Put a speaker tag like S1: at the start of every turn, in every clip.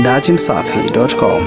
S1: datimsafi.com.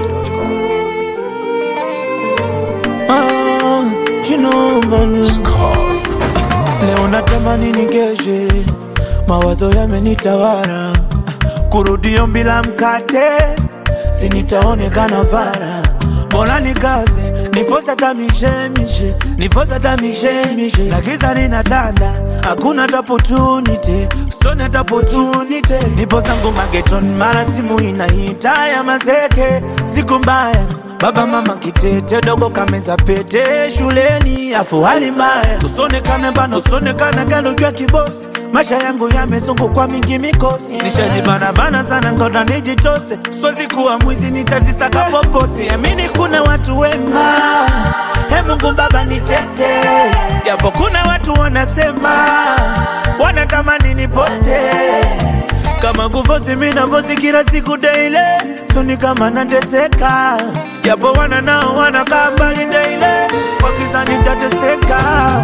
S2: Ah, you know, man. Leo natamani nikeshe, mawazo yamenitawala, kurudio bila mkate, si nitaonekana vara. Bora nikaze, nifosa hata mishemishe, nifosa hata mishemishe, na giza linatanda, hakuna hata opportunity, sone hata opportunity. Nipo zangu mageton, mara simu inaita ya mazeke, siku mbaya Baba mama kitete dogo kameza pete shuleni afu hali mbaya usonekane bana usonekane galo jua kibosi maisha yangu yamezungukwa mingi mikosi nishajibana bana sana ngoda nijitose siwezi kuwa mwizi nitazisaka poposi amini kuna watu wema he Mungu baba nitete japo kuna watu wanasema wanatamani nipote kama kufosi mina fosi kila siku daily soni kama nateseka japo wana nao wanakaa mbali daily kwa kisa nitateseka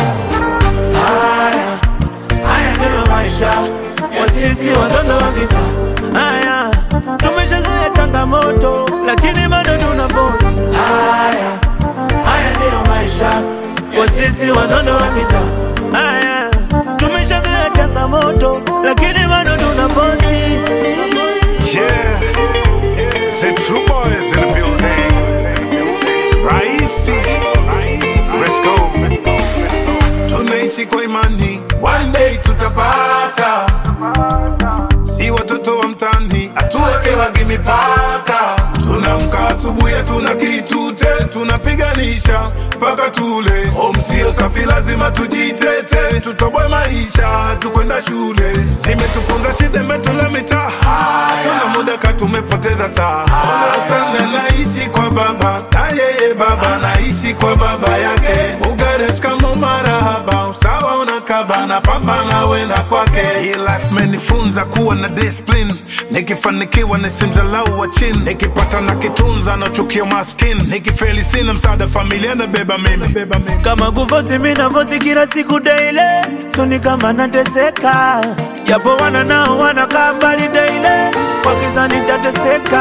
S2: haya haya ndiyo maisha ya sisi watoto wa kitaa haya tumeshazoea changamoto lakini bado tuna fosi haya haya ndiyo maisha ya sisi watoto wa kitaa haya tumeshazoea changamoto lakini bado tuna fosi
S3: Yeah, the true boys in the building. Raisi, let's go. Tunaishi kwa imani, one day tutapata. Si watoto wa mtani, atuweke wagi mipaka. Tunamka asubuhi, hatuna kitute, tunapiganisha mpaka tule. Home sio safi, lazima tujitete, tutoboe maisha, tukwenda shule. Zimetufunza shida, imetula mitaa, tuna muda ka tumepoteza saa. Sana naishi kwa baba, na yeye baba naishi kwa baba yake. Ugaresh kama marahaba, usawa unakaba na pambana wenda kwake. Hii life menifunza kuwa na discipline, nikifanikiwa nisimdhalau wa chini, nikipata na kitunza nachukia maskini, nikifeli sina msaada familia nabeba mimi.
S2: kama kufosi mina fosi kila siku daily soni kama nateseka japo wana nao wanakaa mbali daily kwa kisa nitateseka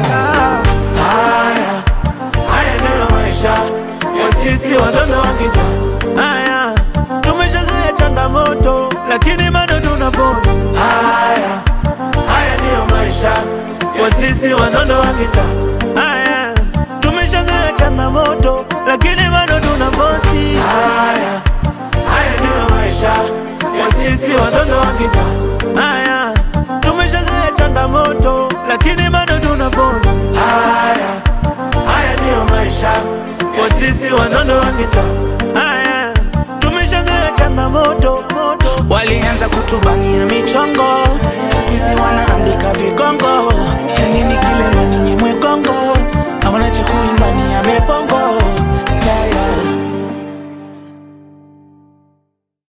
S2: haya haya ndiyo maisha ya sisi watoto wa kitaa haya tumeshazoea changamoto lakini bado tuna fosi haya haya ndiyo maisha ya sisi watoto wa kitaa haya tumeshazoea changamoto lakini bado tuna fosi haya haya ndiyo maisha ya sisi watoto wa kitaa haya tumeshazoea changamoto lakini bado tuna fosi haya haya ndiyo maisha ya sisi watoto wa kitaa haya tumeshazoea changamoto walianza kutubania michongo